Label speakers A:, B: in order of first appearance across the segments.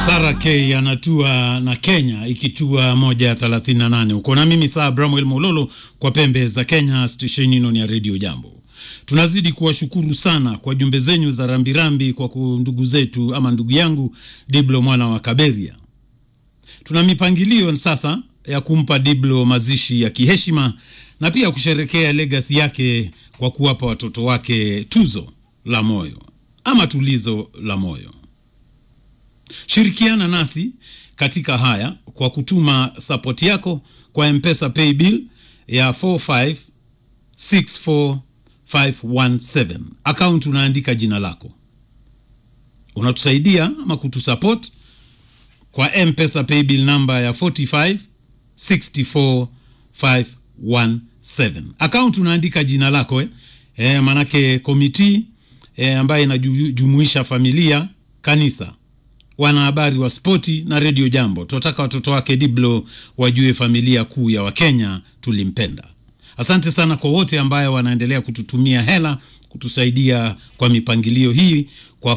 A: Sara K anatua na Kenya ikitua moja thelathini na nane uko na mimi saa Bramwel Mololo kwa pembe za Kenya, stesheni ino ya redio Jambo. Tunazidi kuwashukuru sana kwa jumbe zenyu za rambirambi kwa ndugu zetu ama ndugu yangu Diblo mwana wa Kaberia. Tuna mipangilio sasa ya kumpa Diblo mazishi ya kiheshima na pia kusherekea legasi yake kwa kuwapa watoto wake tuzo la moyo ama tulizo la moyo. Shirikiana nasi katika haya kwa kutuma sapoti yako kwa Mpesa paybill ya 4564517 account, unaandika jina lako, unatusaidia ama kutusupport kwa Mpesa paybill namba ya 4564517 account, unaandika jina lako eh? E, manake komiti e, ambayo inajumuisha familia, kanisa wanahabari wa spoti na redio Jambo. Tunataka watoto wake Diblo wajue familia kuu ya Wakenya tulimpenda. Asante sana kwa wote ambayo wanaendelea kututumia hela kutusaidia kwa mipangilio hii kwa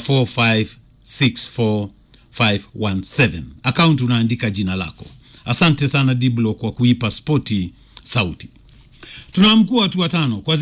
A: 4564517 akaunti unaandika jina lako. Asante sana Diblo kwa kuipa spoti sauti. Tuna mkuu watu watano kwa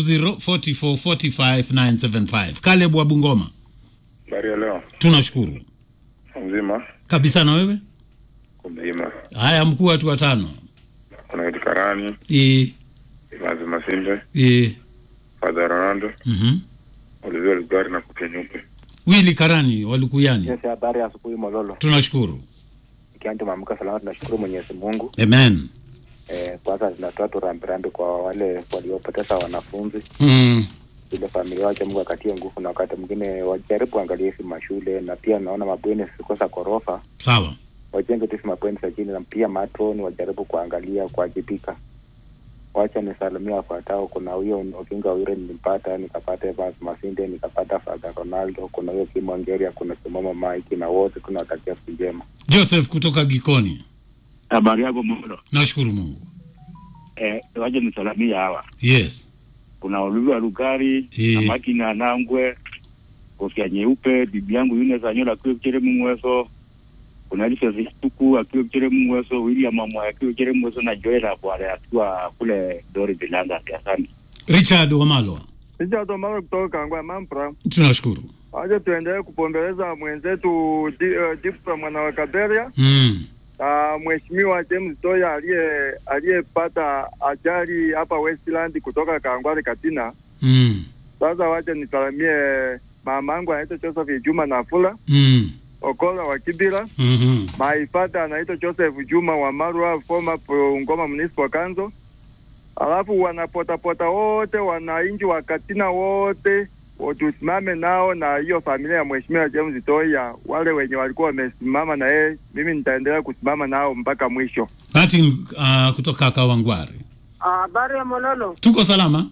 A: 0204445975 Caleb wa Bungoma.
B: Habari ya leo.
A: Tunashukuru
B: Mzima
A: kabisa na wewe.
B: kumzima.
A: Haya, mkuu watu watano.
B: Kuna Idi Karani,
A: E,
B: Imazi Masimbe,
A: e,
B: Father Ronaldo,
A: mhm.
B: Olivia Lugari na Kupe Nyupe.
A: Wili Karani Walukuyani.
C: Yes, habari ya asubuhi Mololo.
A: Tunashukuru.
C: Ikiwa tumeamka salama, tunashukuru Mwenyezi Mungu.
A: Amen.
C: Eh, kwanza tunatoa tu rambirambi kwa wale waliopoteza wanafunzi,
A: Mm.
C: ile familia wache Mungu akatie nguvu, na wakati mwingine wajaribu angalia hizi mashule, na pia naona mabweni zikosa ghorofa,
A: Sawa.
C: wajenge tu hizi mabweni za chini, na pia matron wajaribu kuangalia kuwajibika. Wacha nisalimia wafuatao. Kuna huyo Okinga Wire nilimpata, nikapata Evans Masinde, nikapata Father Ronaldo, kuna huyo Kimongeria, kuna Simama Mike, na wote tunawatakia siku njema.
A: Joseph kutoka Gikoni.
D: Habari yako Molo.
A: Nashukuru Mungu.
D: Eh, waje nisalamia hawa.
A: Yes.
D: Kuna Olivia Lugari,
A: Eh.
D: na Makina Nangwe, kofia nyeupe, bibi yangu Yune Zanyola akiwa Kichere Mungweso. Kuna Elisa Zituku akiwa Kichere Mungweso, William Mamwa akiwa Kichere Mungweso na Joela Bwale akiwa kule Dori Bilanga. Asante.
A: Richard Wamalwa.
E: Richard Omaro kutoka Kangwa Mampra.
A: Tunashukuru.
E: Waje tuendelee kupombeleza mwenzetu di, uh, Dipra mwana wa Kaberia
A: Mm.
E: na mheshimiwa James Toya aliye aliyepata ajali hapa Westland kutoka Kangwari Katina.
A: Mm.
E: Sasa waje nisalamie mamangu anaitwa Joseph Juma Nafula
A: Mm.
E: Okola wa Kibira.
A: Mhm.
E: Maifata anaitwa Joseph Juma wa Marwa former pro- Ngoma Municipal Council. Alafu wanapotapota wote wananchi wa Katina wote wa- tusimame nao na hiyo familia ya mheshimiwa James Toya, wale wenye walikuwa wamesimama na yeye, mimi nitaendelea kusimama nao mpaka mwisho.
A: Martin uh, kutoka Kawangware.
F: Habari ya Mololo,
A: Tuko salama.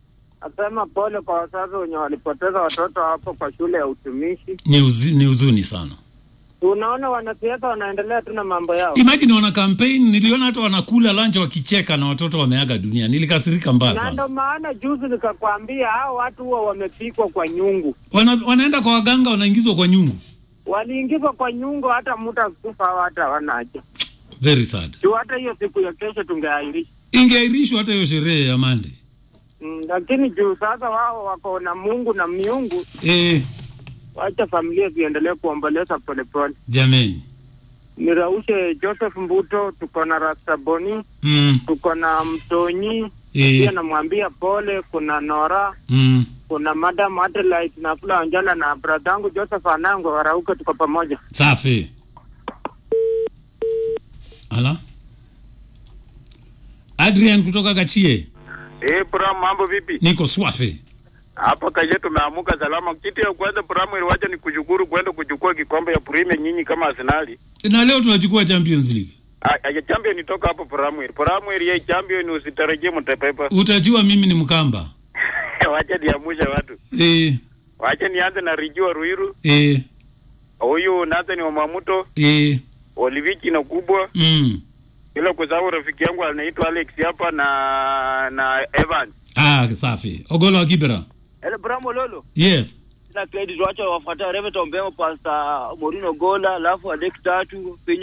F: nasema pole kwa wazazi wenye walipoteza watoto hapo kwa shule ya utumishi.
A: Ni, uzi, ni huzuni sana.
F: Unaona wanasiasa wanaendelea tu na mambo yao.
A: Imagine wana campaign, niliona hata wanakula lunch wakicheka na watoto wameaga dunia. Nilikasirika mbaya
F: Na
A: sana.
F: ndo maana juzi nikakwambia hao watu huwa wamepikwa kwa nyungu,
A: Wana, wanaenda kwa waganga wanaingizwa kwa nyungu.
F: waliingizwa kwa nyungu, hata mtu akufa hao hata wanaje
A: Very sad.
F: juu hata hiyo siku ya kesho tungeairisha.
A: Ingeahirishwa hata hiyo sherehe ya Mandi.
F: Mm, lakini juu sasa wao wako na Mungu na miungu,
A: Eh,
F: wacha familia ziendelee kuomboleza polepole.
A: jameni.
F: Niraushe Joseph Mbuto, tuko na Rastaboni,
A: Mm.
F: tuko na Mtonyi
A: Eh,
F: pia namwambia pole. Kuna Nora,
A: mm.
F: kuna Madam Adelaide na Fula Wanjala na bradangu Joseph Anango warauke, tuko pamoja.
A: Safi. Ala. Adrian kutoka Gachie.
B: Eh, Pram, mambo vipi?
A: Niko swafi.
B: Hapa kaje tumeamuka salama. Kitu ya kwanza Pram, ili wacha ni kushukuru kwenda kuchukua kikombe ya Premier nyinyi kama Arsenali.
A: Na leo tunachukua Champions League.
B: Ah, ya champion toka hapo Pram. Pram, ya champion usitarajie mtapepa.
A: Utajua mimi ni Mkamba.
B: Wacha niamushe watu.
A: Eh,
B: Wacha nianze na Rijua Ruiru.
A: eh,
B: Huyu Nathan wa Mamuto,
A: eh.
B: Olivichi na kubwa.
A: Mm.
B: Bila kusahau rafiki yangu anaitwa Alex hapa na na Evan.
A: Ah, safi. Ogolo wa Kibera.
G: Hello, Bramo Lolo.
A: Yes.
G: na credit wacha wafuatia Reverend Ombemo, Pastor Morino Gola, alafu Adek tatu penye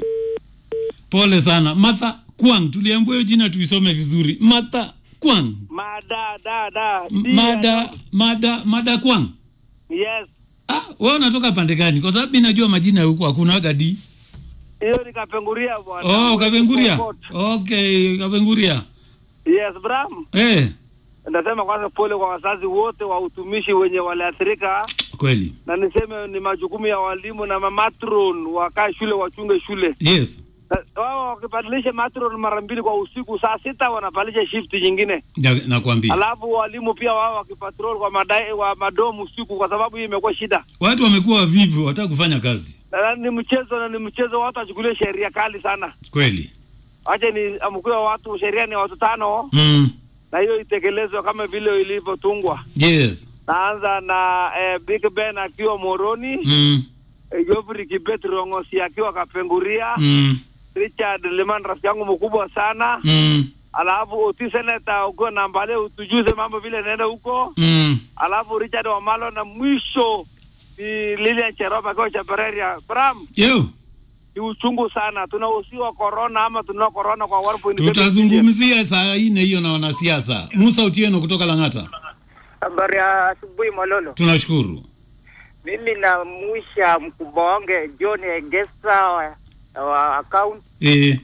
A: Pole sana Martha Kwang, tuliambiwa hiyo jina tuisome vizuri. Martha Kwang,
G: mada da da
A: M- mada mada mada Kwang.
G: yes,
A: Ah, wewe unatoka pande gani? Kwa sababu mimi najua majina ya huko hakuna gadi.
G: hiyo nikapenguria bwana.
A: Oh, Kapenguria. Okay, Kapenguria.
G: Yes, Bram.
A: Eh,
G: Nasema kwanza pole kwa wazazi wote wa utumishi wenye waliathirika,
A: kweli.
G: na niseme ni majukumu ya walimu na mamatron wakae shule wachunge shule.
A: Yes.
G: Na- Wao wakibadilisha matron mara mbili kwa usiku, saa sita wanabadilisha shift nyingine.
A: Na- Nakwambia.
G: Alafu walimu pia wao wakipatrol kwa madai, wa madomu usiku, kwa sababu hii imekuwa shida
A: Watu wamekuwa wavivu, wataka kufanya kazi.
G: na ni mchezo na ni mchezo, watu wachukulie sheria kali sana.
A: Kweli.
G: Acha ni amkuwa watu, sheria ni watu tano,
A: Mm.
G: na hiyo itekelezwe kama vile ilivyotungwa.
A: Yes.
G: Naanza na eh, Big Ben akiwa Moroni,
A: Mm.
G: eh, Geoffrey Kibet Rongosi akiwa Kapenguria,
A: Mm.
G: Richard Liman rafiki yangu mkubwa sana,
A: Mm.
G: alafu Oti Seneta ukiwa Nambale utujuze mambo vile naenda huko,
A: Mm.
G: alafu Richard Wamalo na mwisho ni Lilian Cherop akiwa Chapereria. Bram,
A: Yo,
G: ni uchungu sana, tunahusiwa corona ama tunao corona kwa 1.7 million.
A: tutazungumzia saa ine hiyo na wanasiasa. Musa Utieno kutoka Lang'ata.
F: Habari ya asubuhi Mololo.
A: Tunashukuru.
F: Mimi namusha mkubwa wange John Egesa wa, wa account
A: Eh,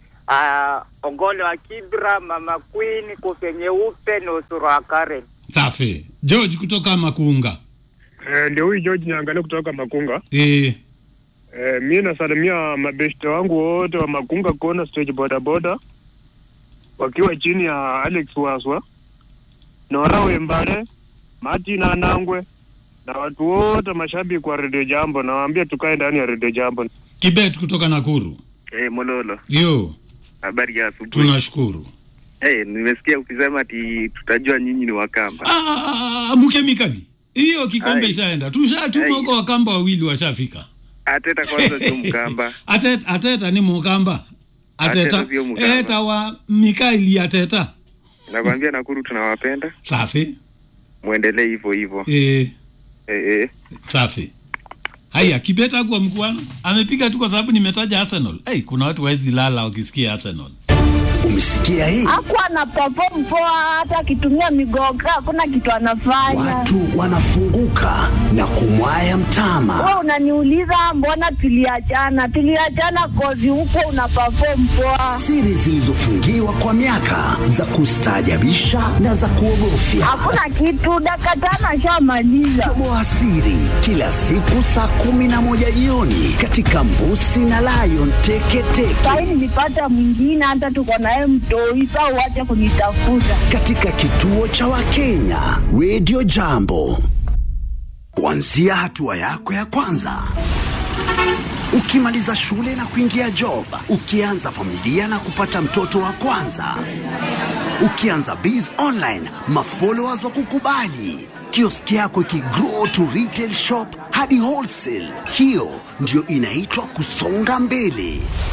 F: uh, Ogole wa Kibra, Mama Queen, Kofe Nyeupe na Usuru wa Karen.
A: safi. George kutoka Makunga.
E: Eh, ndio huyu George niangalie kutoka Makunga.
A: Eh,
E: Eh, mi nasalimia mabeshte wangu wote wa Makunga Kona stage boda boda wakiwa chini ya Alex Waswa, Nora Wembare, Martin Anangwe na watu wote mashabiki wa Radio Jambo, nawaambia tukae ndani ya Radio Jambo.
A: Kibet kutoka Nakuru.
H: Eh, Mololo,
A: Yo,
H: habari ya asubuhi.
A: tunashukuru.
H: Eh, nimesikia ukisema ati tutajua nyinyi ni Wakamba.
A: Ah, ah, ah, mkemikali. Hiyo kikombe
H: Ai.
A: ishaenda. Tushatuma
H: Ai.
A: huko wakamba wawili washafika.
H: Ateta kwanza sio Mkamba.
A: Ateta, ateta ni mukamba. Ateta.
H: Ateta sio Mukamba.
A: Eta wa Mikaeli ateta.
H: Nakwambia Nakuru tunawapenda,
A: Safi.
H: muendelee hivyo hivyo.
A: Eh,
H: Eh, eh.
A: safi. Haya, Kibeta kwa mkuano amepiga tu kwa sababu nimetaja Arsenal. Hey, kuna watu waezi lala wakisikia Arsenal.
I: Umesikia hii?
J: Hakuwa ana perform poa, hata akitumia migoga hakuna kitu anafanya.
I: Watu wanafunguka na kumwaya mtama.
J: Wewe unaniuliza mbona tuliachana? Tuliachana kozi huko una perform poa.
I: Siri zilizofungiwa kwa miaka za kustaajabisha na za kuogofya.
J: Hakuna kitu, dakika tano ashamaliza.
I: Toboa siri kila siku saa kumi na moja jioni katika Mbusi na Lion Teketeke
J: Sahi nilipata mwingine, hata tuko naye mtoi, sa uache kunitafuta.
I: katika kituo cha Wakenya Radio Jambo, kuanzia hatua yako ya kwanza ukimaliza shule na kuingia job, ukianza familia na kupata mtoto wa kwanza, ukianza biz online, mafollowers wa kukubali, kioski yako ikigrow to retail shop hadi wholesale. Hiyo ndio inaitwa kusonga mbele.